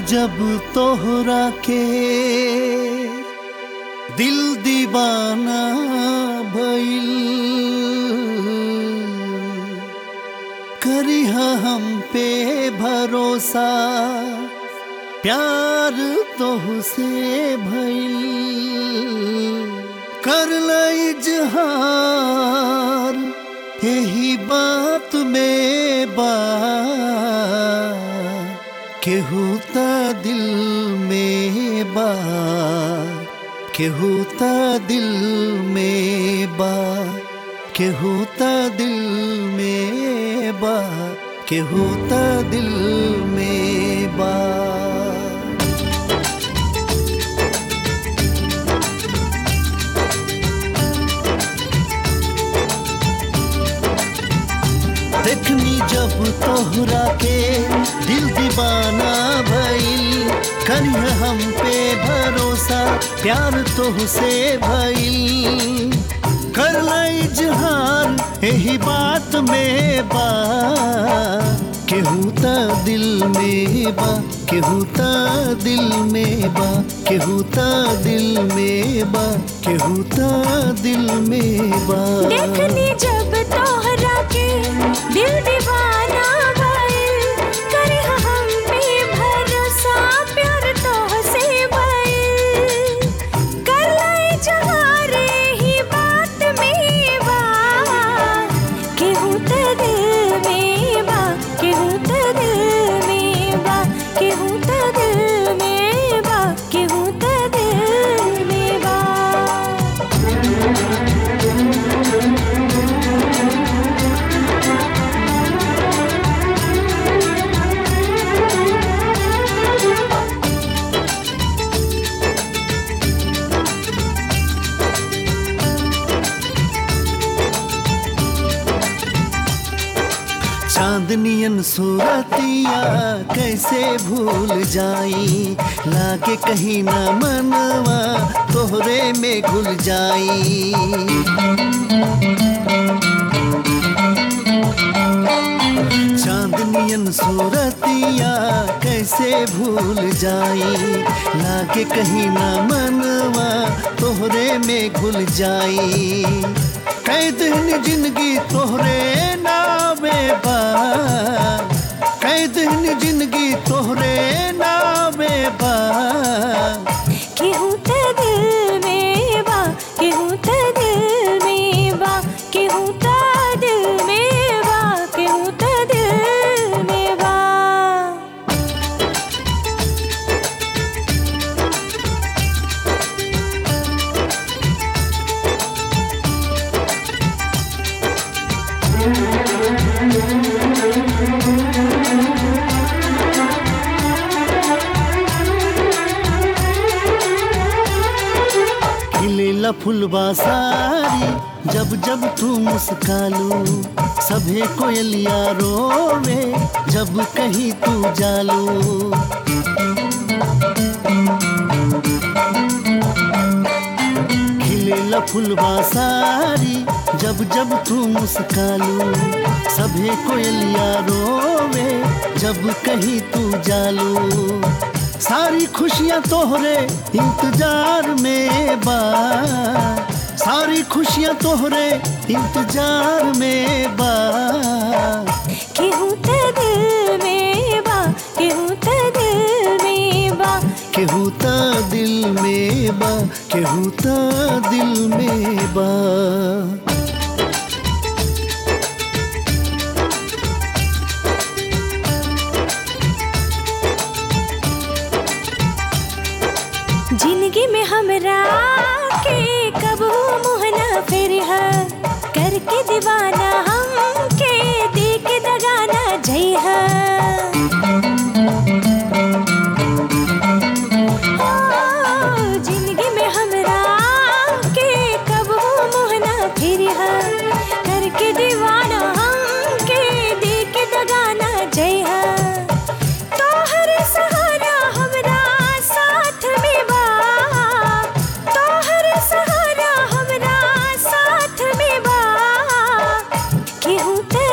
जब तोहरा के दिल दीवाना भइल करी हम पे भरोसा प्यार तोहसे भइल कर इजहार यही बात में बा केहू त दिल में बा केहू त दिल में बा केहू त दिल में बा केहू त दिल में बा देखनी जब तोहरा के दिल दीवाना भइल करिह हम पे भरोसा प्यार तोहसे भइल कर इजहार यही बात में बा केहू त दिल में बा केहू त दिल में बा केहू त दिल में बा केहू त दिल में बा देखनी जब तोहरा के दिल दीवाना भइल करे हम पे भरोसा प्यार तोहसे भइल कर इजहार ही बात में बा केहू त दिल में बा केहू त दिल में बा केहू त दिल में बा केहू त दिल में बा चांदनियन सूरतिया कैसे भूल जाई लागे कहीं ना मनवा तोहरे में घुल जाई चांदनियन सूरतिया कैसे भूल जाई लागे कहीं ना मनवा तोहरे में घुल जाई कई दिन जिंदगी तोहरे नामे बा कई दिन जिंदगी तोहरे नामे बा केहू त दिल में बा केहू त दिल में बा केहू त दिल में बा केहू त दिल में बा खिलेला फुलवा सारी जब जब तू मुस्कालू सभे कोयलिया रोवे जब कहीं तू जालू खिलेला फुलवा सारी जब जब तू मुस्कालू सभे कोयलिया रोवे जब कहीं तू जालू सारी खुशियां तोहरे इंतजार में बा सारी खुशियां तोहरे इंतजार में बा केहू त दिल में बा केहू त दिल में बा केहू त दिल में बा केहू त दिल में बा जिंदगी में हमरा के कबू मुहना फिर करके दीवाना हमके देख दगाना जइहा ओ, जिंदगी में हमरा के कबू मुहना फिर करके दीवाना हमके देख दगाना जइहा तोहर सहारा हमरा साथ में बा तोहर सहारा हमरा साथ में बा केहू त